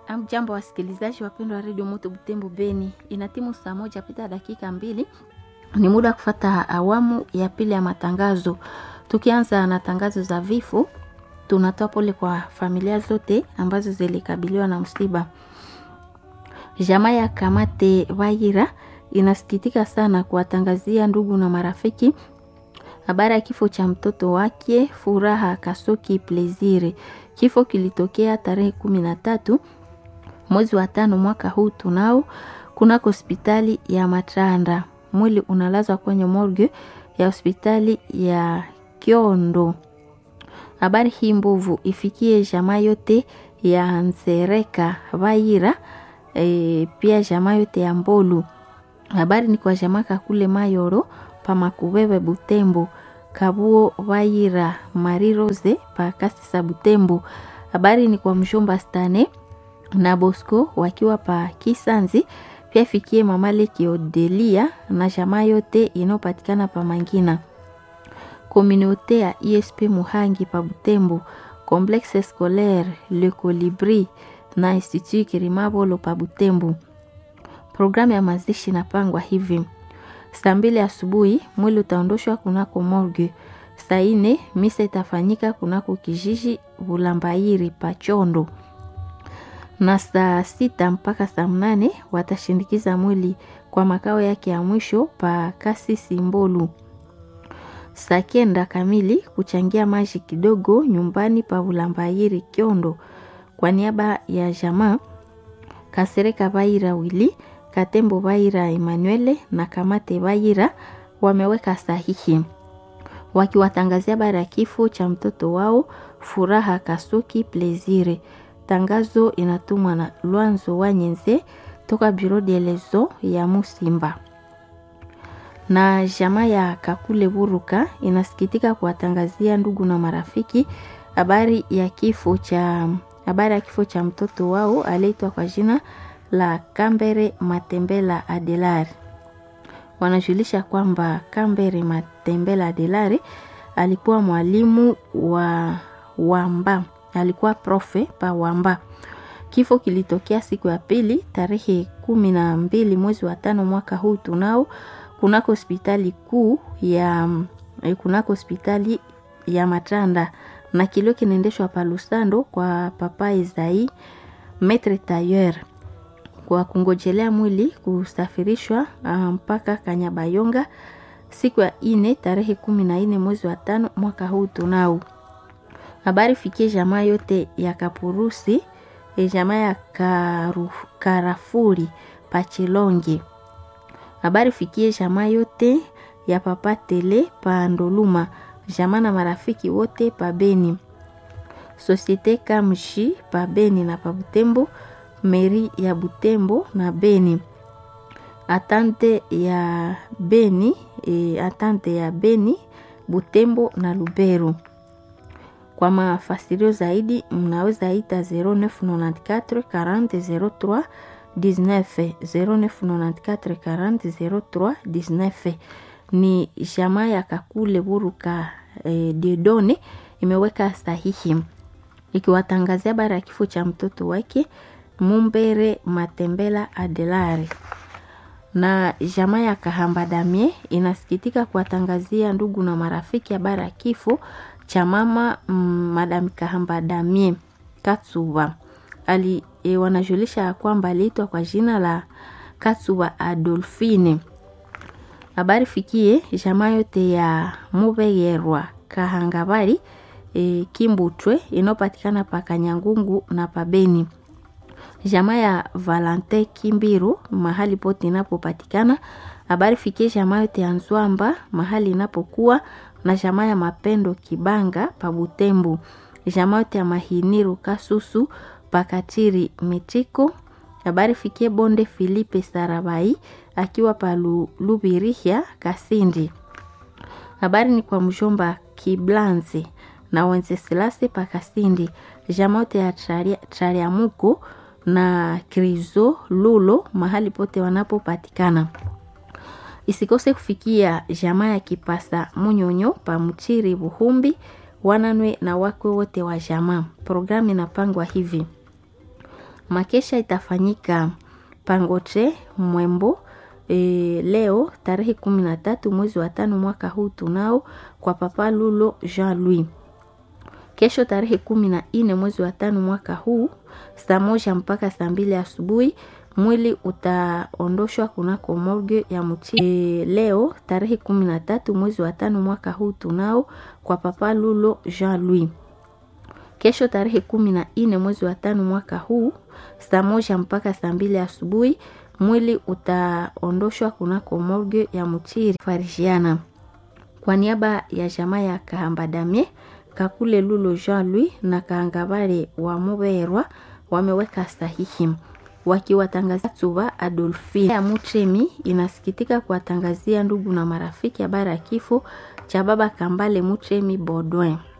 Amjambo wasikilizaji wapendwa wa redio Moto Butembo Beni, inatimu saa moja pita dakika mbili. Ni muda wa kufata awamu ya pili ya matangazo. Tukianza na tangazo za vifo, tunatoa pole kwa familia zote ambazo zilikabiliwa na msiba. Jamaa ya Kamate Vaira inasikitika sana kuwatangazia ndugu na marafiki habari ya kifo cha mtoto wake Furaha Kasoki Plezire. Kifo kilitokea tarehe kumi na tatu mwezi wa tano mwaka huu tunao kunako hospitali ya Matranda. Mwili unalazwa kwenye morgue ya hospitali ya Kiondo. Habari hii mbovu ifikie jamaa yote ya Nsereka Vaira, e, pia jamaa yote ya Mbolu. Habari ni kwa jamaa Kakule Mayoro Pamakubebe Butembo Kabuo Vaira Mari Rose Pakasisa Butembo. Habari ni kwa mshomba Stane na Bosco wakiwa pa Kisanzi, pia fikie mama Leki Odelia na jamaa yote inayopatikana pa Mangina. Komunote ya ISP Muhangi pa Butembo, Complexe Scolaire Le Colibri na Institut Kirimabolo pa Butembo. Programu ya mazishi inapangwa hivi: saa mbili asubuhi mwili utaondoshwa kunako morgue. Saa ine misa itafanyika kunako kijiji Bulambairi Pachondo, na saa sita mpaka saa mnane watashindikiza mwili kwa makao yake ya mwisho pa Kasisi Mbolu. Saa kenda kamili kuchangia maji kidogo nyumbani pa Bulambairi Kiondo. Kwa niaba ya jamaa Kasereka Vaira Wili Katembo Vaira Emanuele na Kamate Vaira wameweka sahihi wakiwatangazia habari ya kifo cha mtoto wao Furaha Kasuki Plezire. Tangazo inatumwa na Lwanzo Wanyenze toka Bureau de lezo ya Musimba. Na jamaa ya Kakule Buruka inasikitika kuwatangazia ndugu na marafiki habari ya kifo cha habari ya kifo cha mtoto wao aliyeitwa kwa jina la Kambere Matembela Adelari. Wanajulisha kwamba Kambere Matembela Adelari alikuwa mwalimu wa Wamba, alikuwa profe pa Wamba. Kifo kilitokea siku ya pili tarehe kumi na mbili mwezi wa tano mwaka huu tunao kunako hospitali kuu ya kunako hospitali ya Matanda na kilio kinaendeshwa pa Lusando kwa papa Ezai Metre Tailleur kwa kungojelea mwili kusafirishwa mpaka Kanyabayonga siku ya ine tarehe kumi na ine mwezi wa tano mwaka huu tunao. Habari fikie jamaa yote ya Kapurusi e jamaa ya karu, Karafuri Pachilonge. Habari fikie jamaa yote ya Papa Tele pa Ndoluma, jamaa na marafiki wote pa Beni. Societe Kamshi pa Beni na pa Butembo meri ya Butembo na Beni, atante ya Beni e, atante ya Beni, Butembo na Lubero. Kwa mafasirio zaidi mnaweza ita 0994 40 03 19 0994 40 03 19. Ni jamaa ya Kakule Buruka e, Diedone imeweka sahihi ikiwatangazia habari ya kifo cha mtoto wake Mumbere Matembela Adelari na jamaa ya Kahamba Damie inasikitika kuwatangazia ndugu na marafiki habari ya kifo cha mama mm, Madam Kahamba Damie Katsuba ali e, wanajulisha kwamba aliitwa kwa jina la Katsuba Adolfine. Habari fikie jamaa yote ya Mubegerwa Kahangabari e, Kimbutwe inayopatikana pa Kanyangungu na Pabeni jamaa ya Valente Kimbiru mahali pote inapopatikana. Habari fikie jamaa yote ya Nzwamba mahali inapokuwa na jamaa ya Mapendo Kibanga pa Butembo, jamaa yote ya Mahiniru Kasusu pakatiri Mitiko. Habari fikie Bonde Filipe Sarabai akiwa pa Lubirihia Kasindi. Habari ni kwa mjomba Kiblanze na Wenceselase pa Kasindi, jamaa yote ya Trariamuko na Krizo Lulo mahali pote wanapopatikana. Isikose kufikia jamaa ya Kipasa Munyonyo pa Mchiri Buhumbi wananwe na wakwe wote wa jamaa. Programu inapangwa hivi: Makesha itafanyika Pangoche Mwembo e, leo tarehe kumi na tatu mwezi wa tano mwaka huu tunao kwa Papa Lulo Jean Louis. Kesho tarehe kumi na nne mwezi wa tano mwaka huu saa moja mpaka saa mbili asubuhi mwili utaondoshwa kunako morgue ya Mchi. E, leo tarehe kumi na tatu mwezi wa tano mwaka huu tunao kwa Papa Lulo Jean Louis. Kesho tarehe kumi na nne mwezi wa tano mwaka huu saa moja mpaka saa mbili asubuhi mwili utaondoshwa kunako morgue ya Mchiri Farishiana. Kwa niaba ya jamaa ya Kahamba Damie, Kakule Lulo Jean Louis na Kaangabare wa Muberwa wameweka sahihi wakiwatangazia Tsuba Adolfine ya Mutremi inasikitika kuwatangazia ndugu na marafiki habari ya kifo cha baba Kambale Mutremi Baudouin.